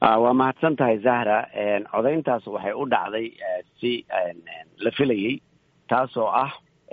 waa mahadsan tahay zahra codayntaas waxay u dhacday si la filayey taasoo ah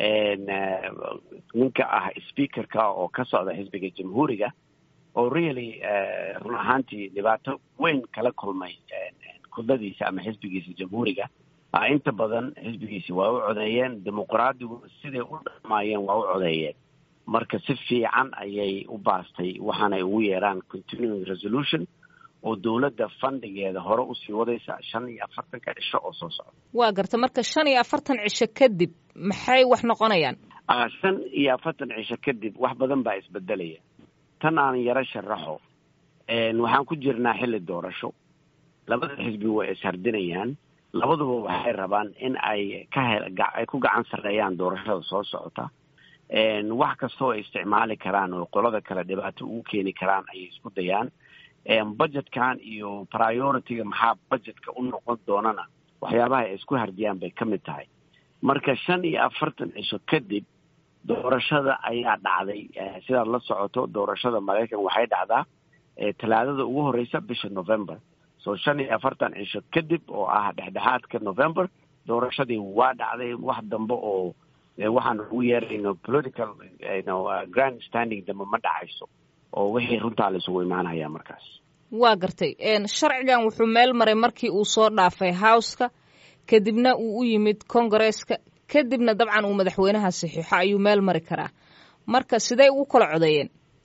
ninka ah speakerka oo ka socda xisbiga jamhuuriga oo really run ahaantii dhibaato weyn kala kulmay kudladiisa ama xisbigiisa jamhuuriga inta badan xisbigiisi waa u codeeyeen dimuqraadigu siday u dhamaayeen waa u codeeyeen marka si fiican ayay u baastay waxaanay ugu yeeraan continuing resolution oo dowladda fandigeeda hore usii wadaysa shan iyo afartanka cisho oo soo socda waa garta marka shan iyo afartan cisho kadib maxay wax noqonayaan shan iyo afartan cisho kadib wax badan baa isbedelaya tan aan yaro sharaxo waxaan ku jirnaa xilli doorasho labada xisbi way ishardinayaan labaduba waxay rabaan in ay ka he ay ku gacan sarreeyaan doorashada soo socota wax kastoo ay isticmaali karaan oo qolada kale dhibaato ugu keeni karaan ayay isku dayaan budgetkan iyo priority-ga maxaa budgetka u noqon doonana waxyaabaha ay isku hardiyaan bay ka mid tahay marka shan iyo afartan cisho kadib doorashada ayaa dhacday sidaad la socoto doorashada maraykan waxay dhacdaa talaadada ugu horeysa bisha november so shan iyo afartan cisho kadib oo ah dhexdhexaadka november doorashadii waa dhacday wax dambe oo waxaan ugu yeerayno political grand standing dambe ma dhacayso oo wixii runtaa la isugu imaanaya markaas waa gartay sharcigan wuxuu meel maray markii uu soo dhaafay howska kadibna uu u yimid congaresska kadibna dabcan uu madaxweynaha saxiixo ayuu meel mari karaa marka sidey ugu kala codeeyeen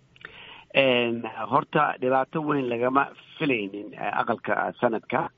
horta dhibaato weyn lagama filaynin aqalka sanadka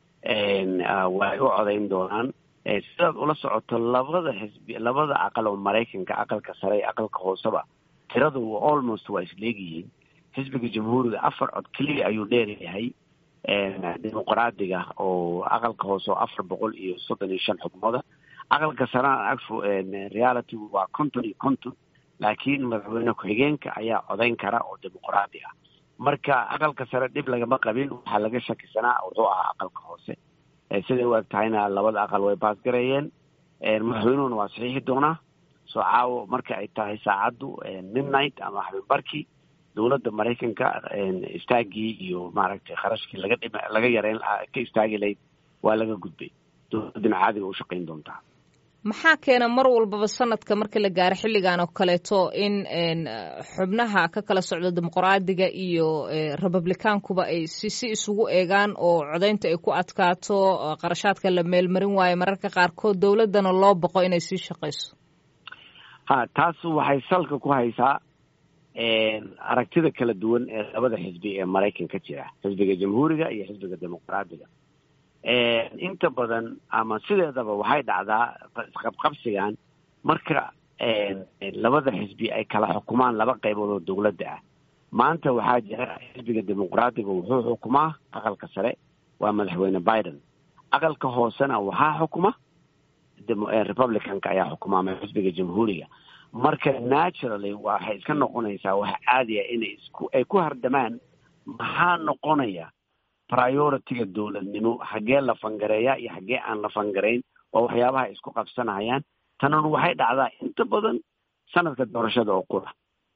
way u codayn doonaan sidaad ula socoto labada xisbi labada aqal oo maraykanka aqalka sare iyo aqalka hooseba tiradu almost waa isleegyihiin xisbiga jamhuuriga afar cod keliya ayuu dheeryahay dimuqraadiga oo aqalka hoose oo afar boqol iyo soddon iyo shan xubnooda aqalka sarena reality waa konton iyo konton laakiin madaxweyne ku-xigeenka ayaa codayn kara oo dimuqraadi ah marka aqalka sare dhib lagama qabin waxaa laga shakisanaa wuxuu ahaa aqalka hoose siday u eg tahayna labada aqal way baasgareeyeen madaxweynuhuna waa saxiixi doonaa soo caawo marka ay tahay saacaddu midnight ama habeenbarkii dowladda maraykanka istaagii iyo maaragtay kharashkii laga dhim laga yareyn ka istaagi lahayd waa laga gudbay dowladdana caadiga u shaqayn doontaa maxaa keena mar walbaba sanadka marka la gaaro xilligan oo kaleeto in xubnaha ka kala socda dimuqraadiga iyo republicaankuba ay si si isugu eegaan oo codaynta ay ku adkaato qarashaadka la meelmarin waayo mararka qaarkood dowladdana loo boqo inay sii shaqayso ha taas waxay salka ku haysaa aragtida kala duwan ee labada xisbi ee maraykan ka jira xisbiga jamhuuriga iyo xisbiga dimuqraadiga inta badan ama sideedaba waxay dhacdaa isqabqabsigan marka labada xisbi ay kala xukumaan laba qaybood oo dowladda ah maanta waxaa jira xisbiga dimuqraadiga wuxuu xukumaa aqalka sare waa madaxweyne biden aqalka hoosena waxaa xukuma republicanka ayaa xukumaa xisbiga jamhuuriga marka naturally waxay iska noqonaysaa wax caadiya inay isku ay ku hardamaan maxaa noqonaya priority-ga dowladnimo xaggee la fangareeya iyo xaggee aan la fangarayn oo waxyaabaha isku qabsanayaan tanun waxay dhacdaa inta badan sanadka doorashada oo qura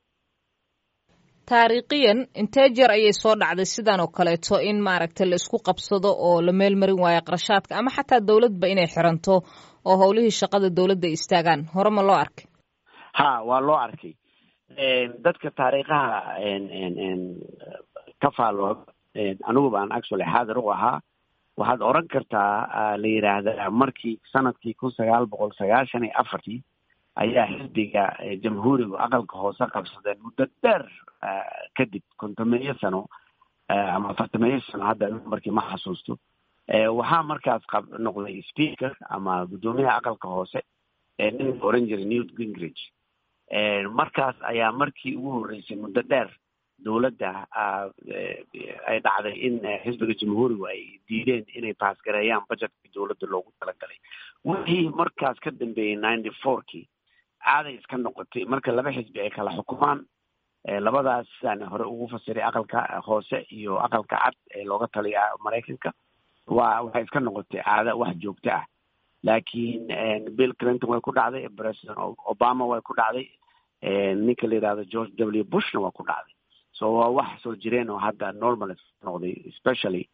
taariikhiyan intee jeer ayay soo dhacday sidan oo kaleeto in maaragtay la isku qabsado oo la meel marin waayo qarashaadka ama xataa dowladba inay xiranto oo howlihii shaqada dowladda istaagaan hore ma loo arkay ha waa loo arkay dadka taariikhaha ka faalo anigu baan actually xaadir u ahaa waxaad oran kartaa la yidhaahdaa markii sanadkii kun sagaal boqol sagaashan iyo afartii ayaa xisbiga jamhuuriga aqalka hoose qabsadeen muddo dheer kadib kontomeeyo sano ama afartameeyo sano hadda markii ma xasuusto waxaa markaas qab noqday speaker ama guddoomiyaha aqalka hoose nin oran jiray newt gingrich markaas ayaa markii ugu horreysay muddo dheer dowladda ay dhacday in xisbiga jamhuurigu ay diideen inay baasgareeyaan budgetkii dowladda loogu talagalay wixii markaas ka dambeeyey ninety fourkii caaday iska noqotay marka laba xisbi ay kala xukumaan labadaas sidaan hore ugu fasiray aqalka hoose iyo aqalka cad ee looga taliya maraykanka waa waxay iska noqotay caada wax joogto ah laakiin bill clinton way ku dhacday president obama way ku dhacday ninka la yidhahdo george w bushna waa ku dhacday so waa wax soo jireen oo hadda normal noqday especially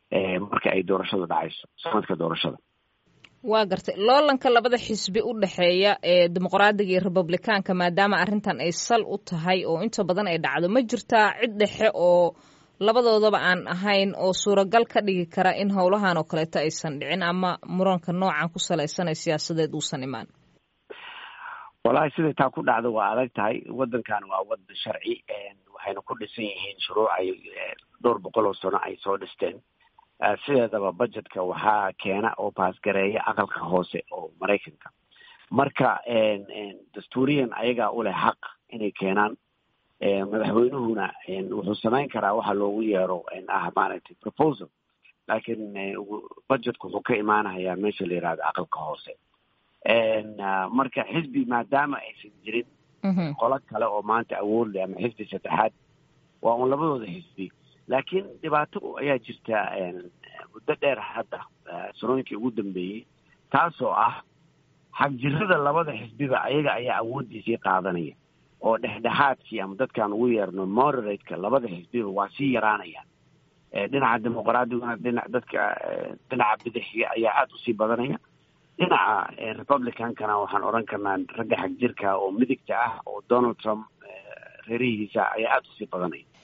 marka ay doorashadu dhacayso sanadka doorashada waa gartay loolanka labada xisbi u dhexeeya ee dimuqraadiga iyo republicaanka maadaama arrintan ay sal u tahay oo inta badan ay dhacdo ma jirtaa cid dhexe oo labadoodaba aan ahayn oo suuragal ka dhigi kara in howlahan oo kaleeto aysan dhicin ama muranka noocan ku salaysan ee siyaasadeed uusan imaan walahi siday taa ku dhacdo waa adag tahay waddankan waa wadan sharci waxayna ku dhisan yihiin shuruuc ay dhowr boqol oo sano ay soo dhisteen sideedaba budgetka waxaa keena oo baasgareeya aqalka hoose oo maraykanka marka dastuuriyan ayagaa u leh xaq inay keenaan madaxweynuhuna wuxuu samayn karaa waxa loogu yeero ah maaragtay proposal laakiin budgetku wuxuu ka imaanayaa meesha la yihahdo aqalka hoose marka xisbi maadaama aysan jirin qolo kale oo maanta awood leh ama xisbi saddexaad waa un labadooda xisbi laakiin dhibaato ayaa jirta muddo dheer hadda sanooyinkii ugu dambeeyey taasoo ah xagjirada labada xisbiba ayaga ayaa awooddiisii qaadanaya oo dhexdhexaadkii ama dadkaan ugu yeerno moderateka labada xisbiba waa sii yaraanaya dhinaca dimuqraadiyuna dhina dadka dhinaca bidixiga ayaa aada usii badanaya dhinaca republicankana waxaan odhan karnaa ragga xagjirka oo midigta ah oo donald trump reerihiisa ayaa aada usii badanaya